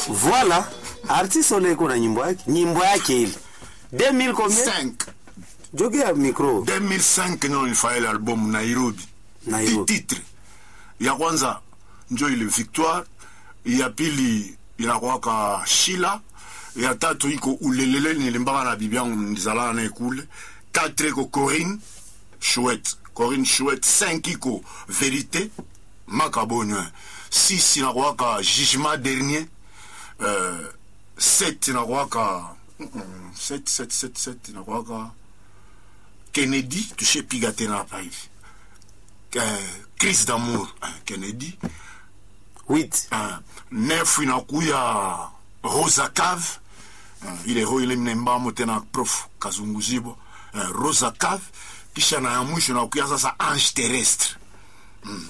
Voilà. Artiste ole iko na nyimbo yake. Nyimbo yake ile. 2000 combien? 5 Jogea micro. 2005 ndio nilifanya ile album Nairobi. Nairobi. Hii titre ya kwanza njo ile Victoire, ya pili inakwaka Shila, ya tatu iko Ulelele, nilimbaka na bibi yangu nizalaka naye kule. 4 iko Corinne Chouette, Corinne Chouette. 5 iko Vérité Makabonyo. 6 inakwaka Jugement Dernier. Euh, 7 inakwaka 7 7 7 7 inakwaka Kennedy tushepiga tena hapa hivi uh, crise d'amour uh, Kennedy 8. uh, nef inakuya Rosa Cave uh, ile ho ile mnembamo tena prof Kazunguzibo uh, Rosa Cave kisha na ya mwisho inakuya sasa Ange Terrestre mm.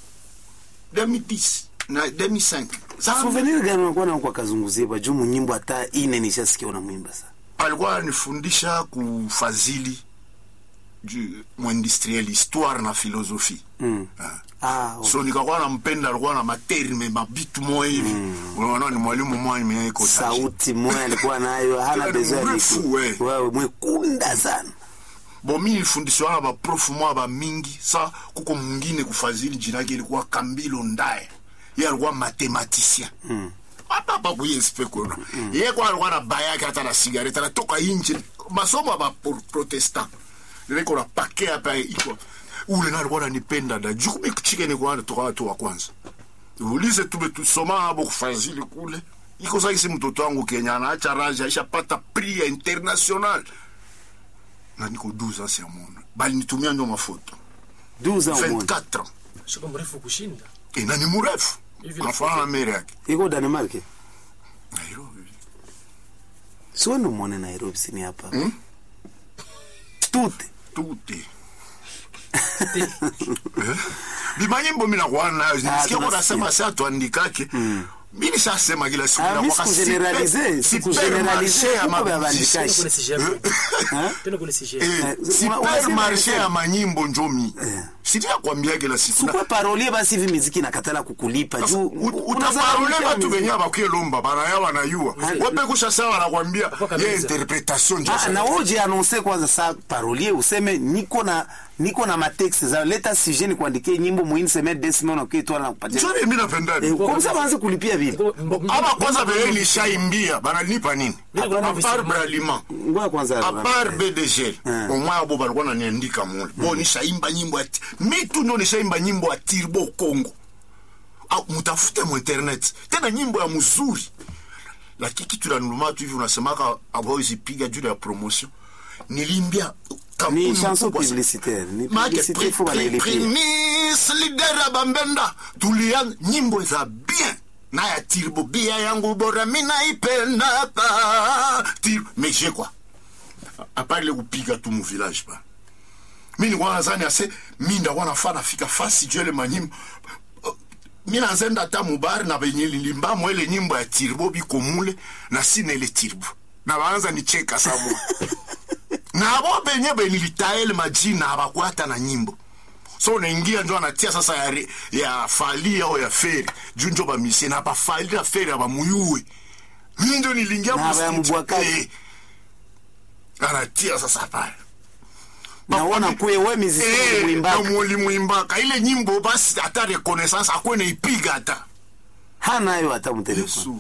2010 na 2005 Sasa Souvenir gani unakuwa na kwa kazunguziba juu munyimbo hata ine nishasikia unamwimba sana. alikuwa anifundisha kufadhili ju- mwindustriel histoire na philosophie Mm. Ah. Ah, okay. so nikakuwa nampenda alikuwa na materime mabitu moya hivi unaona ni mwalimu moya mwenye iko taji. sauti moya alikuwa nayo hana Ni besoin ya mrefu, micro. we. Wewe mwekunda sana. bo mi nilifundishwa na baprofu moya bamingi sa kuko mwingine kufadhili jina yake ilikuwa kambilo ndaye ye alikuwa mathematicien apapa kuyespe kuna ye kwa alikuwa na baya yake hata na sigareta anatoka inje masomo ya baprotestant niko na pake hapa iko ule na alikuwa ananipenda da juu kumi kuchike ni kwa toka watu wa kwanza ulize tume tusoma hapo kufadhili kule iko sasa isi mtoto wangu Kenya anaacha raja ishapata prix ya international na niko 12 ans ya mwana bali nitumia ndio mafoto 12 ans au moins. 24 ans shiko mrefu kushinda e na ni mrefu Hivi anafanana na mere yake Iko Denmark. Nairobi Sio ndo muone Nairobi sini hapa. Tute. tute Eh? bimanyimbo mina kuwa nayo nisikia tunasikia. kunasema saa tuandikake mi nishasema kila siku Ah, mi inakuwaka sikugeneralize, super- sikugeneralize, supermarché ya kuko vya mabudishe. bandikaji. kule sijako tena kule sijako Eh, Eh, una- unasema supermarché hivyo. ya manyimbo njomi sitia kuambia kila siku Na- Sikuwe parolie basi hivi miziki nakatala kukulipa juu utaparole batu venye bakwelomba banaya banayua Ah, wepe kusha sawa nakwambia Hapo kabisa. ye interpretation njo Ah, sa- na uje anonse kwanza sa parolie useme niko na niko na matexe za leta sujet ni kuandikia nyimbo muhimu seme desime unakuwa itwala na kupatia njo mimi napenda eh, kwa sababu anze kulipia vile aba kwanza venye nishaimbia bananipa nini Mimi kuna apart visima. braliment ngoja kwanza apart bdg Mm. omwaya bo balikuwa naniandika mule bo nishaimba nyimbo ya ti- mi tu ndo nishaimba nyimbo ya tirbo congo Ah, mutafute mu internet tena nyimbo ya mzuri lakini kitu la nuluma tu hivi unasemaka awawezipiga juu ya promotion nilimbia kampuni ni chanson kubwa sana. publicitaire ni Maana publicité pri- faut pri- wanailipia primis lidera bambenda tulia nyimbo za bien na ya tirbo bia yangu bora minaipendaka tir mais j'ai quoi apart ile kupiga tu mu village ba mi nilikuwa nazani ase mi ndakuwa nafaa nafika fasi juu ile manyimbo mi nazenda ata mubari na benye lilimbamo ile nyimbo ya tirbo biko mule na sina ile tirbo na baanza nicheka sabo nabo benye benilitaele majina abakwata na nyimbo so unaingia njo anatia sasa ya, re- ya fali ao ya feri juu njo bamisie na bafali na feri abamuyue mi njo nilingia Na mu aba ya studio. Mbwakali. Eh. anatia sasa pale naona kwe we miziki Eh, muimbaka na mulimwimbaka ile nyimbo basi hata reconnaissance akwene ipiga hata hanayo hata mtelefoni yesu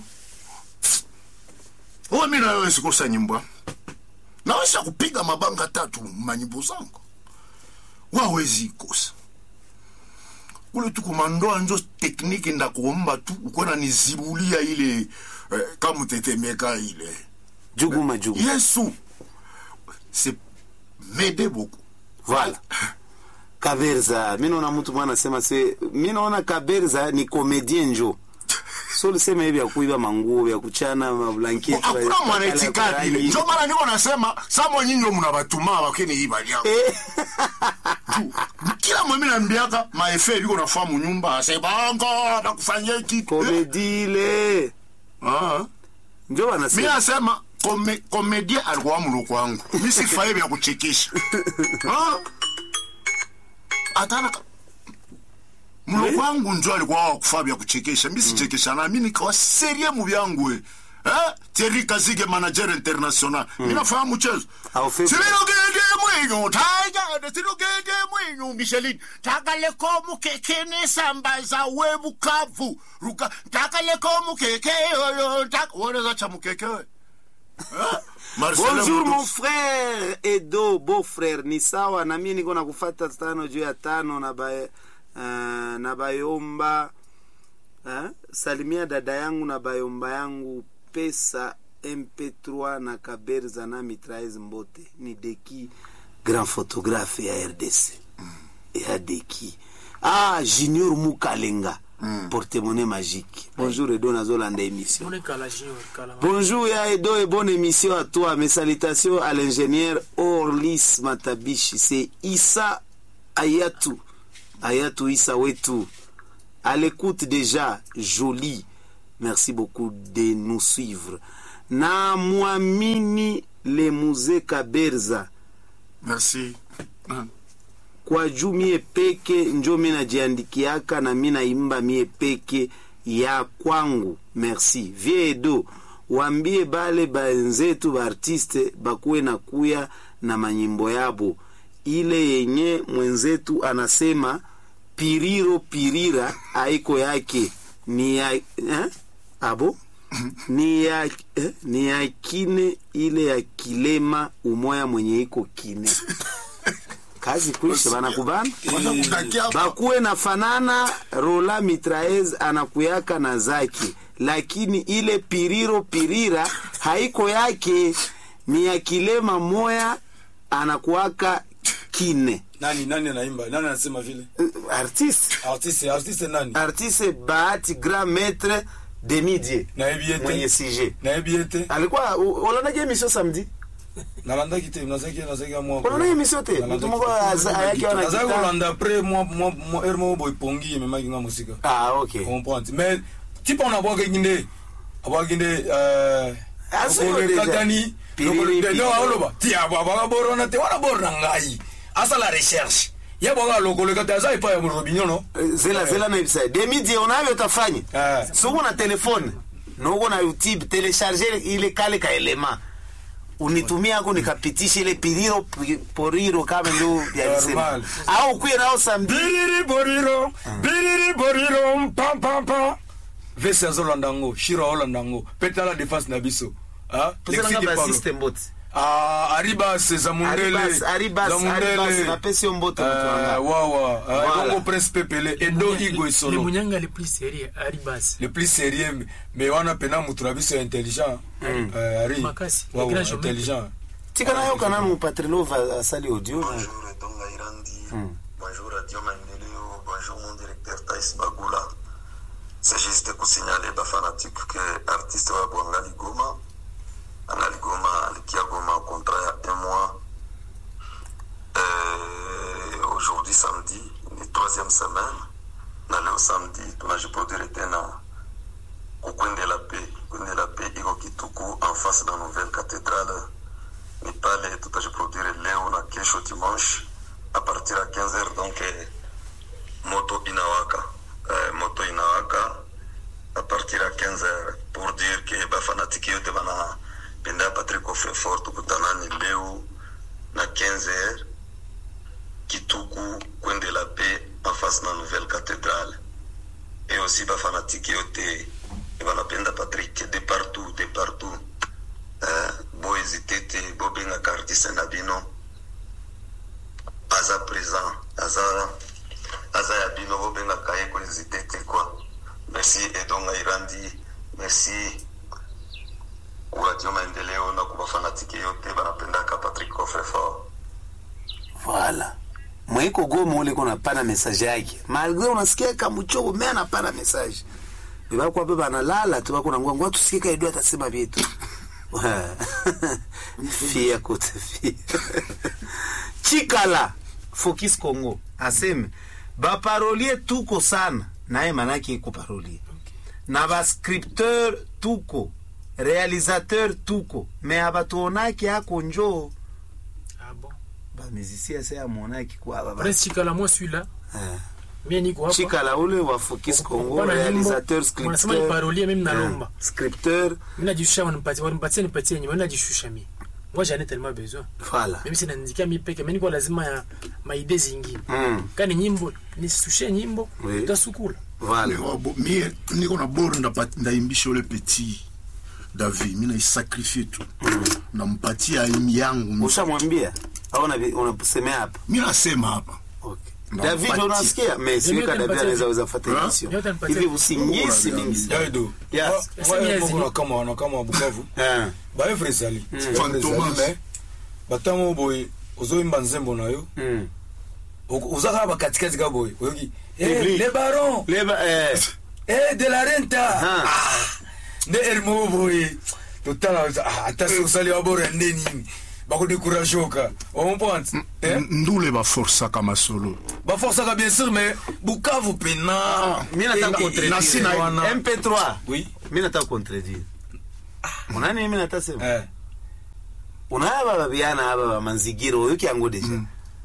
uwe mi nawezi kosa nyimbo naweza kupiga mabanga tatu manyimbo zangu wawezi kosa kule tu kumandoa njo tekniki ndakuomba tu ukwena nizibulia ile eh, kamutetemeka ile juguma juguma yesu c'est m'aider beaucoup Voilà. Kaberza, mi naona mtu mwana anasema se, mi naona Kaberza ni komedien njo. So lisema hivi ya kuiba manguo ya kuchana mablanketi. hakuna mwanaitikadi ile njo maana niko nasema samo nyinyi mna batuma bakeni ibalia Eh, kila mwemi nambiaka maefe liko nafamu nyumba asebanga nakufanyia kitu komedi ile. Ah. Njo mi wanasema. nasema kome- komedia alikuwa mluku wangu mi sifaye vya kuchekesha Ah. atana mloko wangu njo alikuwa wakufaa vya kuchekesha mi sichekesha na mi nikawa serie mu vyangu eh? Eh? Thierry Kazige manager international mi nafanya mchezo Au fait- sililogede mwinyu taigade silogede mwinyu Michelin takaleko mukekene sambaza we Bukavu ruka takaleko mukeke yoyo tak woneza cha mukeke we Eh? Marcelo bonjour Mudu- mon frère edo beau frère ni sawa na mie niko nakufata tano juu ya tano na ba, uh, na bayomba uh, salimia dada yangu na bayomba yangu pesa mp3 na kaberza na mitraez mbote ni deki grand photographe ya rdc ya deki ah junior mukalenga portemone magique bonjour edo nazolanda émission Mone kala junior kala. Bonjour ya Edo et bonne émission à toi. Mes salutations à l'ingénieur Orlis Matabishi. C'est Issa Ayatou. Ayatou Issa Wetou. À l'écoute déjà, joli. Merci beaucoup de nous suivre. Na mwamini le musée Kaberza. merci Ah. kwa juu mie peke njo mi najiandikiaka na mi naimba mie peke ya kwangu merci vie edo wambie bale benzetu baartiste bakuwe na kuya na manyimbo yabo ile yenye mwenzetu anasema piriro pirira aiko yake ni ya eh? abo ni ya eh? ni ya kine ile ya kilema umoya mwenye iko kine kazi kuisha banakubana Wanakutakia hapa. bakuwe na fanana rola mitraez anakuyaka na zake lakini ile piriro pirira haiko yake ni ya kilema moya anakuwaka kine nani nani anaimba nani anasema vile Uh, artiste artiste artiste nani artiste bahati grand maître demidie nayebi ye mwenye te sije nayebi ye te alikuwa olonaki emission samedi nalandaki te nazaki nazaki mwa olonaki emission te Nalandaki mutu moko te. aza- ayaki wana nazaki guitare. kolanda après mwa mwa mwa heure moko boye pongi ememaki nga mosika ah ok comprendre mais ti mpo na abwakaki nde abwaki nde euh, Ah, siko lokolo deja. ekatani Piriri, lokolo- piriri. no aloba ti abwaka borona te wana borona ngai asala recherche ye bwaka lokolo ekati aza epai ya robinyo no zela zela na ibisa demidie unayo utafanya Eh. suku na telefone noko na youtube telecharge ile kale ka elema unitumia ako nikapitisha ile piriro pi- poriro kama ndio yalisema Normal. au kuye nao samedi biriri boriro biriri boriro pam pam pam vese azolanda yango shiro aolanda yango mpe tala defense na biso Ah, Tozela Lexi nga Deparo. basiste mbote Ah, aribas za mundele Aribas, Aribas, za mundele. Aribas, napesi yo mbote mutu wanga. Ah, wawa Ah, Voilà. bongo prince pepele edo igo Le esolo munyanga le plus sérieux Aribas. le plus sérieux mais wana pena mutu na biso ya intelligent Eh, ari Makasi, Wawa, le grand showman. intelligent tika nayo kana mupatrilova asali audio na- Bonjour Etonga Irandi. Bonjour Radio Maendeleo. Bonjour mon directeur Taïs Bagula. C'est juste pour signaler aux fanatiques que artiste wa Bwangali Goma, Angali Goma, alikia Goma contrat il y a un mois. Euh, Aujourd'hui samedi, ni troisième semaine. Na leo samedi tunajiproduire tena kukwende la paix. Kwende la paix iko Kituku en face na nouvelle cathédrale ni pale tutajiproduire leo na kesho dimanche a partir ya 15h donc eh, moto inawaka eh, moto inawaka a partir ya 15h pour dire que bafanatiki yote banapenda Patrick Ofefor tukutanani leo na 15h Kituku kwende la paix en face na nouvelle cathédrale et aussi bafanatiki yote banapenda Patrick de partout de partout eh, bohésite te bobengaka artiste na bino aza présent aza aza ya bino bobengaka ye kohésite te kua merci edonga irandi merci kuradio maendeleo na kubafanatiki yote banapendaka patrick cofrefort voilà mwaiko goma ule kona pana message yake malgré unasikia kamuchoko me anapana message bebakwa pe banalala tu bako nangwa ngwa tusikie kaidu atasema vyetu fia kote fia chikala focus congo aseme baparolie tuko sana naye manake iko parolie na bascripteur tuko réalisateur tuko me abatuonaki ako njoo Ah bon. bamizisia se amonaki kwaba Prince Chikala, moi celui-là. Eh. mie niko hapa chikala ule wa focus congo Kupana réalisateur nyimbo, wanasema ni scripteur parolie, mimi nalomba. Ah, scripteur mimi najishusha wanipatie wanipatie nipatie nyimbo mimi najishusha mimi moi j'en ai tellement besoin voilà mimi sinaandikia mi peke mimi niko lazima ya maide zingine Mm. kani nyimbo nisishushe nyimbo Oui. tutasukula voilà mie niko na boro ndapa- ndaimbisha ule petit david mi naisakrifie tu nampatia aimi yangu ushamwambia au unavi- unasemea hapa mi nasema hapa okay. Na david mpati. unasikia mais Mimi siweka david utanipatia anaweza vi- weza fuata Hein? emission Mimi utanipatia hivi vi- usingisi Mungu mingi sana yaido Yes. Esa miezi ni- wanakama wanakama wa bukavu Ah, baevre ezali Fantomas. me batango boye ozoyimba nzembo na yo mm. o- oza kaka bakatikati ka boye oyoki Eh, Public. le baron leba eh, Eh, de la renta Ah. Ah, nde eri moko boye totala ah, ata soki osali wabora nde nini bakodécourage oka omprendre ndule baforsaka masolo baforçaka bien sûr mais bukavu pena mi nataka Eh, contredire. nasi na- wana. mp3 Oui. mi nataka contredire unani mi natasema Eh, unaaba babiana aba bamanzigiro oyoki yango deja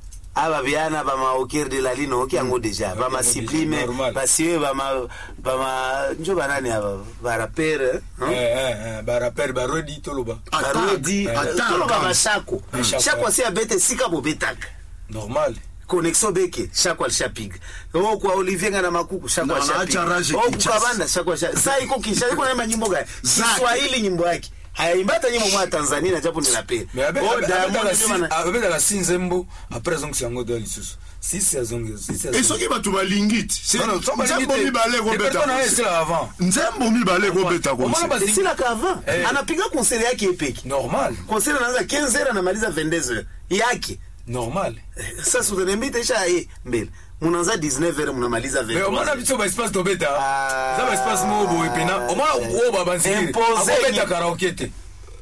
aba biana bamaoker de la lino oyoki yango deja bamasiblime Normal. basiwe bama bama njo banani aba barapere eh, eh, eh, barapere barodi toloba barodi toloba bashako Bashako. shako asi abete sika bobetaka normal connexion beke shako alishapiga o kwa olivier ngana makuku shako Na alishapiga anaacha Rage o Kinshasa. kukabanda shako alishapiga sasa iko kisha iko na nyimbo gani Zake. Kiswahili nyimbo yake hayaimbata nyimbo mwa Tanzania na japo ninapenda mais abe- Oh, abe- Diamond abetaka ndio si- bana- abetaka si nzembo après azongisa yango doya lisusu sisi azongi sisi e azongi- soki bato balingiti ti Non, non, so balingi nzembo te. mibale Repertoire na ye kobeta esila avant nzembo mibale kobeta Omona konse basi- esila kava Eh. anapiga konseri yake epeki normal konseri anaanza 15 heures anamaliza 22 heures yake normal Eh, sasa utaniambia itaisha eh, mbele munaanza 19 heures munamaliza mais omona 23 biso baespace tobeta Ah. eza baespace moko boye pena omona oyo babanzikiri Impose akobeta nyi- karaoke te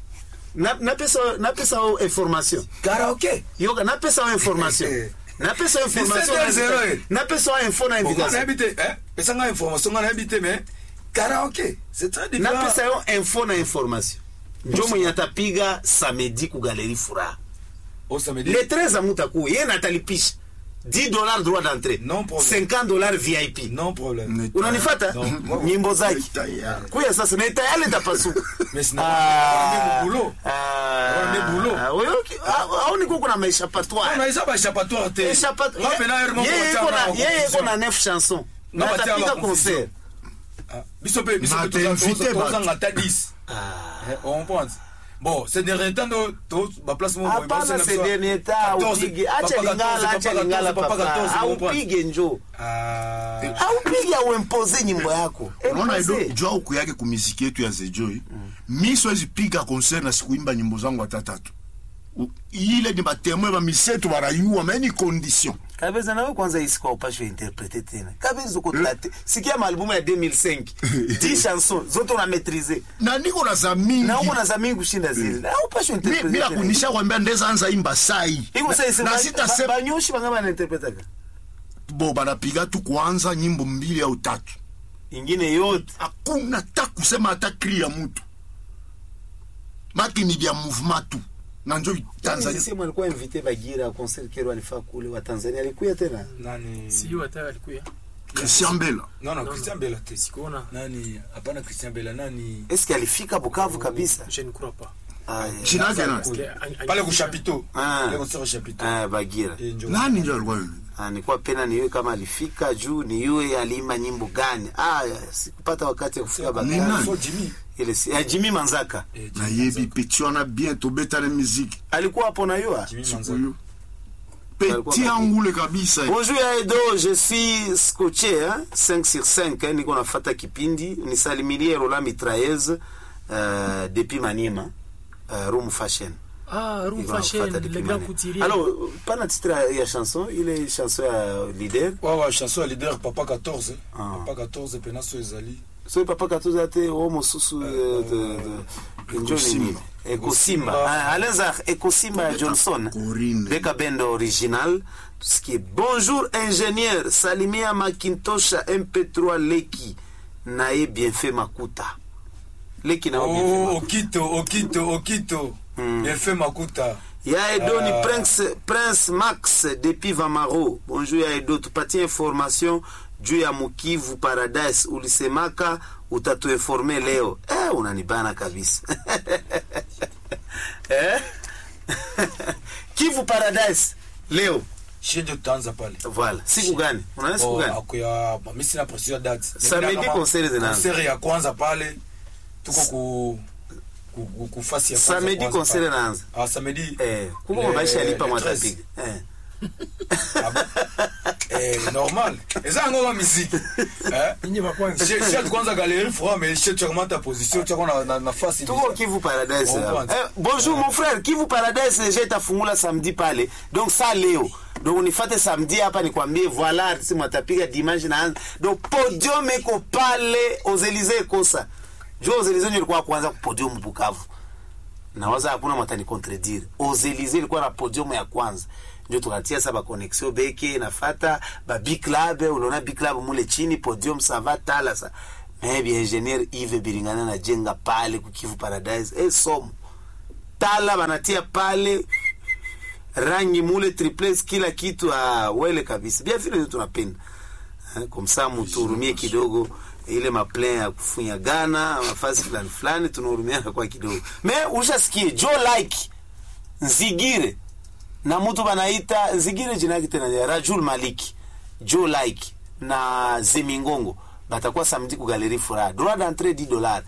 Na- napesa napesa o information karaoke yoka napesa o information napesa o information 17 heures. napesa o info na Nga invitation nayebi te eh, pesanga information nga nayebi te mais karaoke c'est très différent napesa yo info na information njo mwenye atapiga samedi ku galerie furaha au samedi le 13 amutakuwa ye natalipisha 10 dollars droit d'entrée Non problème. 50 dollars vip non problème unanifata Non. nyimbo zake Tayari. kuya sasa na tayari tapasuka Mais sina- Wana bulo. Wana bulo. aoni kuko na maéchappatoire on a eza baéchappatoire te Échappatoire- Nga pena heure moko Yeye batia iko na na- yeye iko confusion. na 9 chanson Nga na batia atapiga ba concert Ah, biso mpe biso Na mpe te toza- invité toza- bato. tozanga ata 10 Eh, on pense bon ces derniers temps no to baplace moko boye, hapana basala se biso dernier ta 14, aupige acha papa lingala 14, acha papa lingala 14, papa papa 14, on comprend. aupige njo Ah. aupige auempoze nyimbo yako unaona ido Impose. jua uku yake kumiziki yetu ya zejoi mi siwezi piga concert na sikuimba nyimbo zangu hata tatu U- ile ni batemwe bamisetu barayua me ni condition kabeza nawe kwanza isikuwa upashwe interprete tena kabeza ukotlate sikia maalbumu ya 2005 10 chansons zote una maîtriser na niko na za mingi na uko na za mingi kushinda zile na upashwe Mi- interprete bila tena. kunisha kwambia ndeza anza imba sai iko sasa na ba- sita ba- banyoshi banga banainterpretaka bo banapiga tu kwanza nyimbo mbili au tatu ingine yote hakuna ta kusema hata kri ya mutu makini vya mouvement tu na njo tanzania sema alikuwa invité bagira concert kero alifaa kule wa Tanzania alikuya tena nani siyo hata alikuya christian bela non non Non, christian non. bela te sikuona nani hapana christian bela nani est-ce que alifika Bukavu kabisa je ne crois pas ah, yeah. jina yake nani? Parce que an- an- pale ku chapiteau Ah. pale concert chapiteau ah, bagira Eh, njo. nani njo alikuwa yule? Ah, nilikuwa pena niwe kama alifika juu ni yue aliimba nyimbo gani ah, sikupata wakati ya kufika Ni Bagara nani? So, Jimmy ile si, ah, Jimmy Manzaka Eh, Jimmy nayebi Manzaka. peti wana bien tobetana miziki alikuwa hapo na yua Jimmy Manzaka. sikuyo peti angule kabisa Bonjour Edo, je suis scotché hein? 5 sur 5 hein? niko nafata kipindi nisalimilie Roland Mitrailleuse euh, depuis Maniema euh, Room Fashion ah room Niko fashion nafata le depuis grand Maniema. couturier Alors pana titre ya chanson ile chanson ya leader Ouais, ouais, chanson ya leader papa 14 Ah. papa 14 pena so ezali so papa katuza te o mosusu euh, de, de, njo nini ekosimba Ah, alenza ekosimba ya johnson Corinne. beka bendo original tusikie bonjour ingénieur salimia makintosha mp3 leki naye bienfait makuta leki nao Oh, bienfait okito okito okito Mm. bienfait makuta ya edo ni Ah. prince, prince max depuis vamaro bonjour ya edo tupatie information juu ya mukivu paradise ulisemaka utatuinforme leo eh, unanibana kabisa eh? kivu paradise leo shie ndio tutaanza pale voilà siku gani unaona siku Oh, gani akuya mi sina précision date Samedi Kama concert zinaanza. concert ya kwanza pale tuko ku ku- ku- ku fasi ya kwanza samedi kwanza concert pale. inaanza ah samedi eh, kuko le- mabaisha alipa le 13. mwatapiga eh. Ah bon? eh normal eza yango ma musique eh Nyinyi wa kwanza. Chez- chez kwanza galerie froid mais chez tu augmentes ta position tu na na nafasi tuko kivu paradise Bon, hapa. kwanza. eh, bonjour mon frère kivu paradise deja itafungula samedi pale donc sa leo donc unifate samedi hapa nikwambie voilà artiste mwatapiga dimanche naanza donc podium iko pale aux Elysées kosa jo aux Elysées ndio ilikuwa kwanza ku podium Bukavu nawaza hakuna mwatani contredire aux Elysées ilikuwa na podium ya kwanza ndio tukatia sasa ba connexion beke nafata ba big club unaona big club mule chini podium ça va tala sa mais bien ingénieur Yves Biringana na jenga pale ku Kivu Paradise eh somo tala banatia pale rangi mule triples kila kitu ah, wele kabisa bien vile ndio tunapenda Eh, kumsa mutuhurumie kidogo ile maplan ya kufunya gana mafasi fulani fulani tunahurumiana kwa kidogo me ushasikie jo like nzigire na mtu banaita nzigire jina yake tena ni rajul maliki jo like na zemingongo batakuwa samedi ku galerie furaha droit d'entrée 10 dollars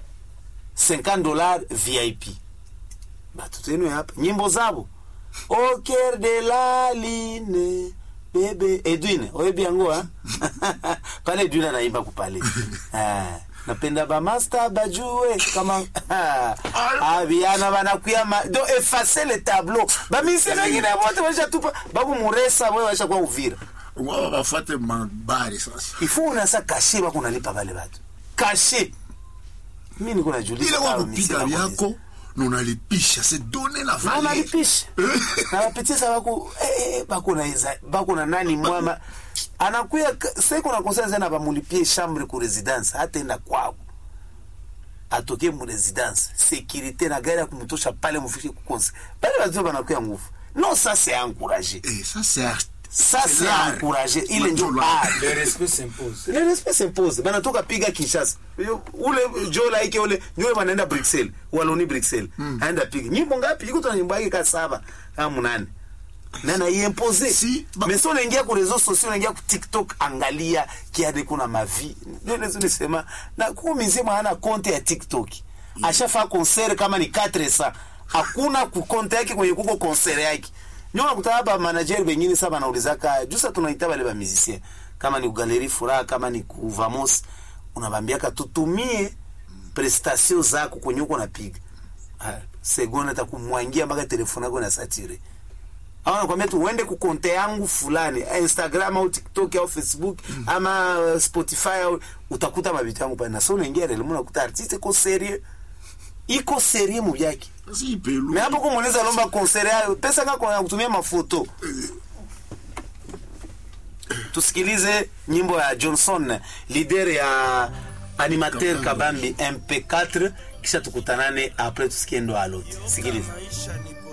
50 dollars vip batoto yenu hapa nyimbo zabo au cœur de la line bebe edwin oyebi yango ha? pale edwin anaimba kupale Ah, napenda bamaster bajue kama abiana banakuya ma... do efface le tableau bamise bengine bote bashatupa bakumuresa boye bashakuwa uvira wao bafate mabari sasa ifo unasa kashe bakunalipa bale batu kashe mi niko najuliza ile kama kwa misi kupiga nakuuliza. vyako na unalipisha c'est donner la Na valeur unalipisha na wapitisa bako eh, bako na iza- bako na nani mwama anakuya k- seko na konsa zena bamulipie chambre ku residence hataenda kwao atoke mu residence sécurité na gari ya kumtosha pale mufike ku konsa pale watu banakuya nguvu non ça c'est encourager Eh, ça c'est art- ça c'est c'est l'art. encourager ile ndio Ndio art le respect s'impose le respect s'impose banatoka piga kinshasa Yo, ule jo laike ule ndio wanaenda bruxelles waloni bruxelles aenda piga nyimbo ngapi iko tuna nyimbo yake ka saba kama munane na na iimpose Si, ba- mais si unaingia ku réseaux sociaux unaingia ku tiktok angalia kiade kuna mavi ndio lezo nisema na kwa mzima hana konte ya tiktok ashafa concert kama ni 400 hakuna ku konte yake kwenye kuko concert yake ndio unakuta hapa manager wengine sasa wanaulizaka jusa tunaita wale ba musicien kama ni galerie furaha kama ni ku vamos unabambiaka tutumie prestation zako kwenye uko napiga Ah, segonda takumwangia mpaka telefoni yako na satire au nakwambia tu uende kukonte yangu fulani eh, instagram au tiktok au facebook ama uh, spotify au utakuta mavitu yangu pale na so unaingia relemo unakuta artiste iko serie iko serie mu byake si pelu me hapo kumuuliza lomba concert yayo pesa ngako ya kutumia mafoto tusikilize nyimbo ya johnson lider ya animateur kabambi mp4 kisha tukutanane apres tusikie ndo alot sikiliza maisha ni